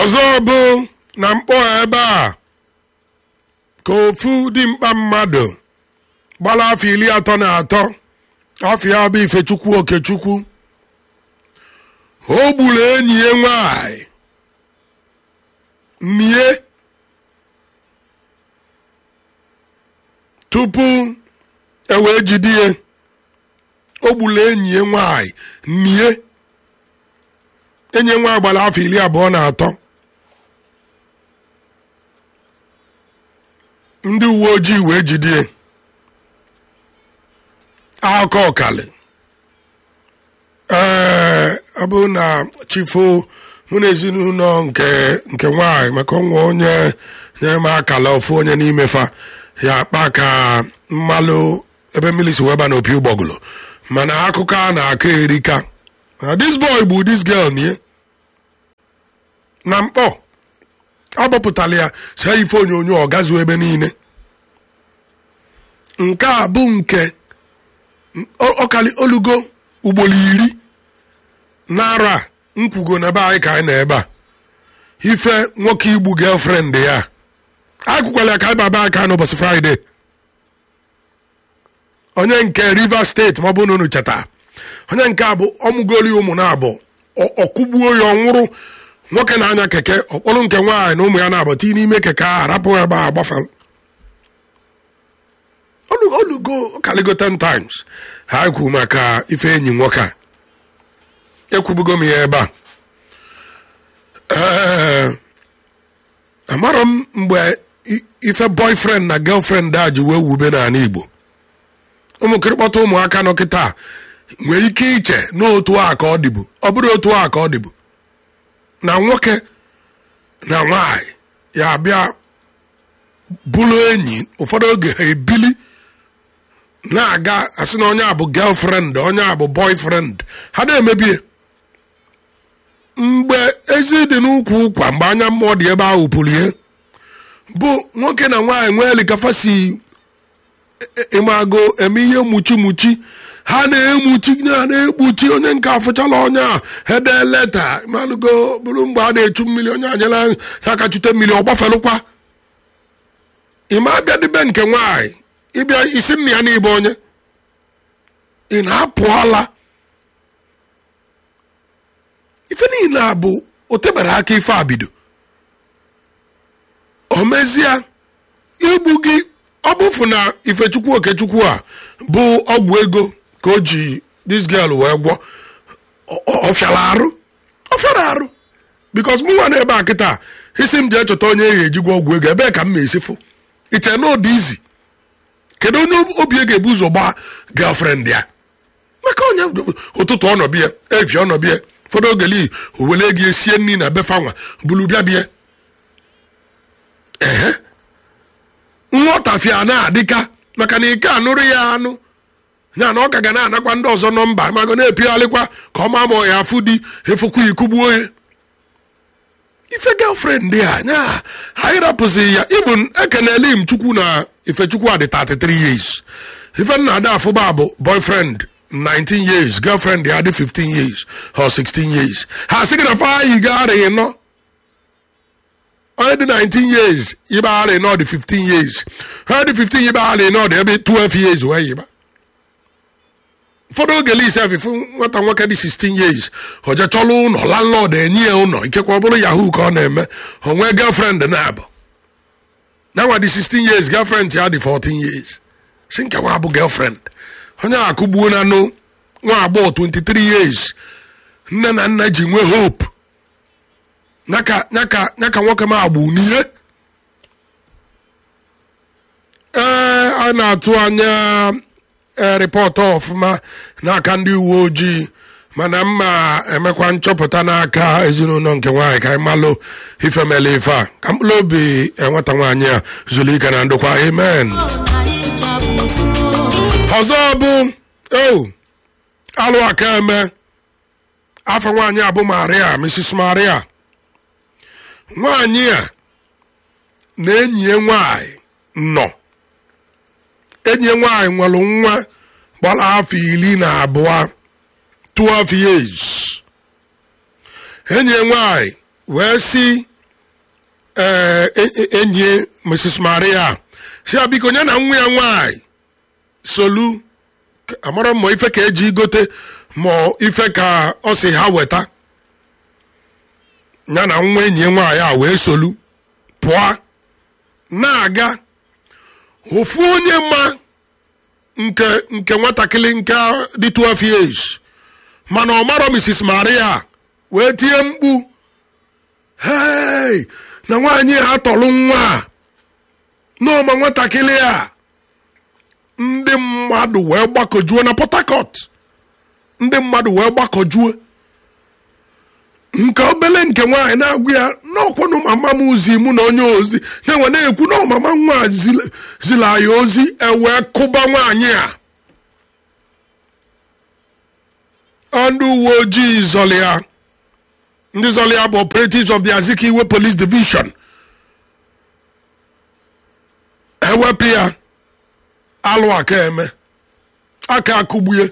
ọzọ bụ na mkpọ ebe a ka ofu dimkpa mmadụ gbara afọ iri atọ na atọ afọ ya bụ ifechukwu okechukwu o gburu enyi ya nwanyị mie tupu e wee jide ya o gburu enyi ya nwanyị mie enyi ya nwanyị gbara afọ iri abụọ na atọ ndị uwe ojii wee jide aka ọkali ee ọ bụ na chifo mụ na ezinụlọ nke nke nwanyị maka ọnwa onye nyere m akala ofu onye n'ime fa ya akpa ka mmalụ ebe mmiri si weba na opi ụgbọgụlụ mana akụkọ a na-akọ erika na this boy bụ this girl nie na mkpọ agbapụtala ya si ife onyonyo ọ gazuo ebe niile nke a bụ nke ọkali olugo ugboro iri n'arọ a nkwugo n'ebe anyị ka anyị nọ ebe a ife nwoke igbu girlfriend ya anyị kwukwala ya ka anyị baba aka n'ụbọchị fraịde onye nke rivers steeti ma ọ bụ na unu cheta onye nke a bụ ọmụgoli ụmụ na abụ ọkụgbuo ya ọ nwụrụ nwoke na-anya keke ọkpọrọ nke nwaanyị na ụmụ ya na-abụ tii n'ime keke ahụ arapụ ebe a gbafa olugo kaligo 10 times ha kwu maka ife enyi nwoke a ekwubugo m ya ebe a ee amarọ m mgbe ife boyfriend na girlfriend a ji wee wube n'ala igbo ụmụkịrịkpọta ụmụaka nọ kịta nwee ike iche n'otu a ka ọ dịbu ọ bụrụ otu a ka ọ dịbu na nwoke na nwanyị ya abịa bụrụ enyi ụfọdụ oge ha ebili na-aga asị na onye a bụ girlfriend onye a bụ boyfriend ha na-emebie mgbe ezi dị n'ukwu ụkwa mgbe anya mmụọ dị ebe ahụ pụrụ ihe bụ nwoke na nwaanyị nwee likafasi ịmago eme ihe muchi muchi ha na-emuchi ha na-ekpuchi onye nke afụchala onye a hede leta malụgo bụrụ mgbe a na-echu mmiri onye anyela ya ka chute mmiri ọ gbafelụkwa ịma abịa dịbe nke nwaanyị ịbịa isi nna ya n'ibe onye ị na-apụọla ife niile a bụ o tebere aka ife abido o mezie igbu gị ọ bụfu na ifechukwu okechukwu a bụ ọgwụ ego ka o ji this girl wee gwọ ọfịara arụ ọfịara arụ bikos mụ nwa na-ebe a kịta isi m jee chọta onye eji ejigwa ọgwụ ego ebee ka m na-esifụ iche na ụdị izi kedu onye obi ga-ebu ụzọ gbaa girlfriend ya maka onye ụtụtụ ọnọbịa evi ọnọbịa ụfọdụ ogeli owele gị esie nri na befanwa bulu bịa bịa ehe nghọtafia na-adịka maka na ike anụrụ ya anụ ya na ọ ka ga na-anakwa ndị ọzọ nọmba mago na-epigharịkwa ka ọ ma ma ya afụ di efukwu ikugbuo ya ife girlfriend ya nya anyị rapụzi ya even ekenele m chukwu na ifechukwu adị 33 years ife nna ada afụba bụ boyfriend 19 years girlfriend ya dị 15 years or 16 years ha sị gị na fa yi gaarịghị nọ onye dị 19 years ịbagharị nọ dị 15 years onye dị 15 ịbagharị nọ dị ebe 12 years wee yiba ụfọdụ oge lise afịfụ nwata nwoke dị 16 years oje chọlụ ụlọ landlord enye ya ụlọ ikekwa ọ bụrụ yahoo ka ọ na-eme onwe girlfriend na-abụ nanwa dị 16 years girlfriend ya dị 14 years si nkewa bụ girlfriend onye akụgbuo na nụ nwa agbọghọ 23 years nne na nna ji nwee hope nyaka nwoke m agbụ n'ihe ee a na-atụ anya rịpọtụ ọfụma n'aka ndị uwe ojii mana mma emekwa nchọpụta n'aka ezinụlọ nke nwaanyị ka anyị malụ ifemele ife a ka mkpụrụ obi nwata nwaanyị a zuru ike na ndokwa amen ọzọ bụ o alụ aka eme afọ nwaanyị a bụ maria mrs maria nwaanyị a na enyi ya nwaanyị nọ enyi ya nwaanyị nwere nwa gbara afọ iri na abụọ 12 years enyi ya nwaanyị wee si ee e- e- enyi mrs maria si ya biko nye na nwa ya nwanyị solu K- amara m ma ife ka eji gote ma ife ka ọ si ha weta ya na nwa enyi ya nwaanyị a wee solu pụọ na-aga ofu onye ma nke nke nwatakịrị nke dị 12 years mana ọ marọ mrs maria wee tie mkpu hei na nwaanyị a tọrọ nwa a n'ọma nwatakịrị a ndị mmadụ wee gbakọjuo na port harcourt ndị mmadụ wee gbakọjuo nke obele nke nwaanyị na-agwụ ya n'ọkwanụ mama m ozi mụ na onye ozi na-enwe na-ekwu na ọmama nwa a zila zila ya ozi ewee kụba nwaanyị a ndị uwe ojii zọrọ ya ndị zọrọ ya bụ operatives of the azikiwe police division ewepụ ya alụ aka eme aka akụgbue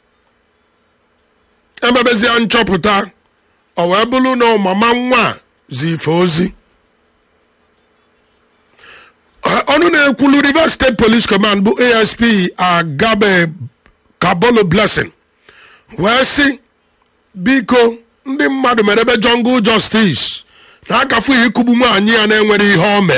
emebezie nchọpụta ọ wee bụrụ na mama nwa a zi ife ozi Ọ- ọnụ na-ekwulu rivers state police command bụ asp agabe kabolo blessing wee sị biko ndị mmadụ mere ebe jungle justice na-akafu ikugbu nwaanyị ya na-enwere ihe o mee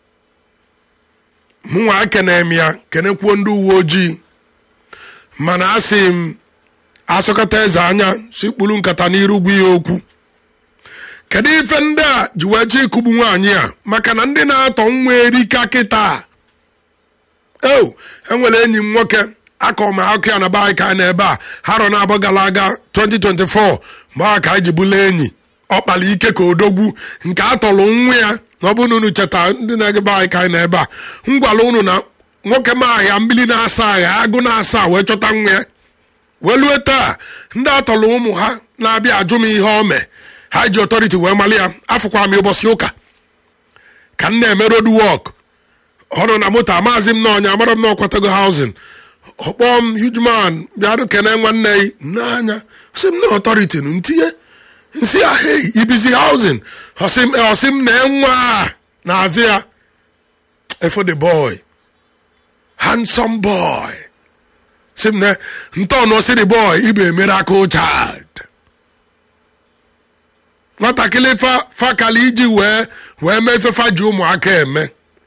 mụnwa ekene m ya kenekwuo ndị uwe ojii mana asị m asụkọta eze anya si kpuru nkata n'iru gwu ya okwu kedu ife ndị a ji wee chọọ ikugbu nwaanyị a maka na ndị na-atọ nwa erika kịta o enwere enyi m nwoke akọ m akụ ya na be anyị ka anyị na ebe a harọ na-abọ gara aga 2024 mgbe a ka anyị ji bụla enyi ọ kpara ike ka odogwu nke a tọrọ nwa ya na ọ bụrụ na unu cheta ndị na-ege be anyị ka anyị na ebe a m gwara unu na nwoke m ahịa mmiri na-asa ahịa agụ na-asa wee chọta nwa ya welue taa ndị atọrọ ụmụ ha na-abịa ajụ m ihe o mee ha ji ọtọriti wee mali ya afụkwa m ụbọchị ụka ka m na-eme road work ọ nọ na moto amazi m na ọnya amara m na ọkwatago housing ọkpọ m huge man bịarụ kene nwanne yi n'anya sị m na ọtọriti nụ ntinye nsị ya hei ibizi housing ọsị m ọsị m na nwa a na-azị ya efo the boy handsome boy sị m na ntọọnụ ọsị the boy ibe miracle child nwatakịrị fa fakali iji wee wee mee ifefa ji ụmụaka eme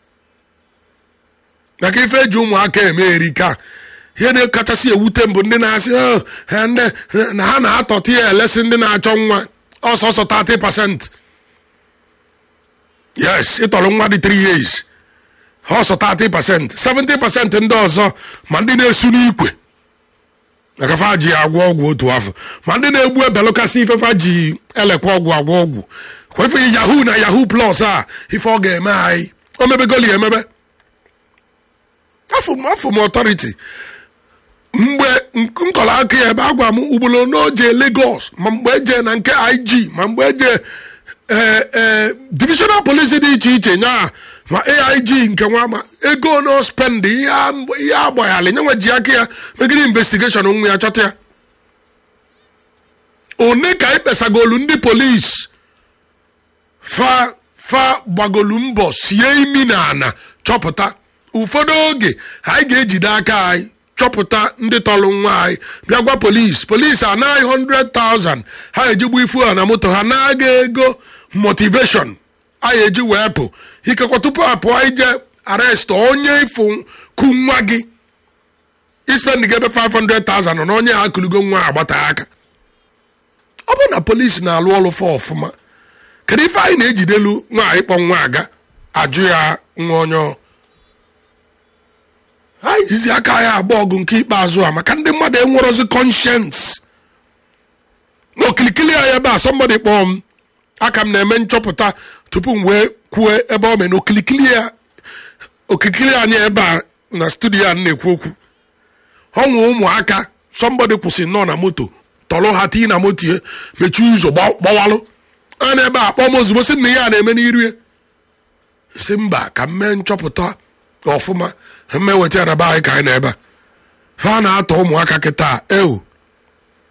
maka ife eji ụmụaka eme erika ihe na-ekachasị ewute mbụ ndị na-asị "Oh, ha ndị na ha na-atọta ya elesi ndị na-achọ nwa ọsọsọ 30 pasent yes ịtọrọ nwa dị 3 years ọsọ 30 pasent 70 pasent ndị ọzọ ma ndị na-esu n'ikwe maka fa ji agwọ ọgwụ otu afọ ma ndị na-egbu ebelụkasị ife fa ji elekwa ọgwụ agwọ ọgwụ kwefe yahoo na yahoo plus a ife ọ ga-eme anyị o mebegoli ya emebe afọ m afọ m ọtọriti mgbe nkọrọ aka ya ebe agwa m ugboro n'oje Lagos ma mgbe eje na nke IG ma mgbe eje ee ee divisional police dị iche iche nya ma AIG nke nwa ma ego no spend ihe a- ihe agbaghalị nyenwe ji aka ya megide investigeshon nwa ya chọta ya one ka anyị kpesagolu ndị polisi fa fa gbagolu mbọ sie imi na ana chọpụta ụfọdụ oge anyị ga-ejide aka anyị chọpụta ndị tọrọ nwa anyị bịa gwa polisi polisi anaghị 100,000 ha ejigbu ifu ha na moto ha na-aga ego motivation anyị eji wee pụ ikekwa tupu a pụọ ije arrest onye ifu ku nwa gị ispend gị ebe 500,000 na onye ha kụlugo nwa agbata aka ọ bụrụ na polisi na-alụ ọrụ fa ọfụma kedu ife anyị na-ejidelu nwaanyị kpọ nwa aga ajụ ya nwa onye anyị jizi aka ya agba ọgụ nke ikpeazụ a maka ndị mmadụ enwerozi conscience n'okilikili ya ebe a somebody kpọọ m aka m na-eme nchọpụta tupu m wee kwue ebe ọ mee na okilikili ya okirikiri anyị ebe a na studio a na-ekwu okwu ọnwụ ụmụaka somebody kwụsị nọ na moto tọrọ ha tii na moto ya mechie ụzọ gba- gbawalụ a na ebe a kpọọ m ozugbo sị m na ihe a na-eme n'iru ya si mba ka m mee nchọpụta ọfụma mmeweta ya na be anyị ka anyị na ebe a fa na-atọ ụmụaka kịta ewu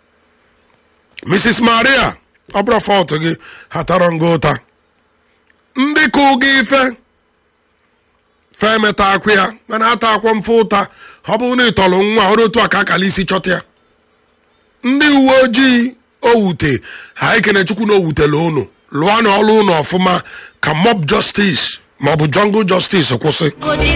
mrs maria ọ bụrụ fọt gị hatara ngo ụta ndị ka ụga ife fe emeta akwụ ya mana ata akwọ mfe ụta ọ bụrụ na ịtọrọ nwa ọrụ otu a ka akala isi chọta ya ndị uwe ojii owute ha ekene chukwu na owutela unu lụọ na ọrụ unu ọfụma ka mob justice maọbụ jungle justice kwụsị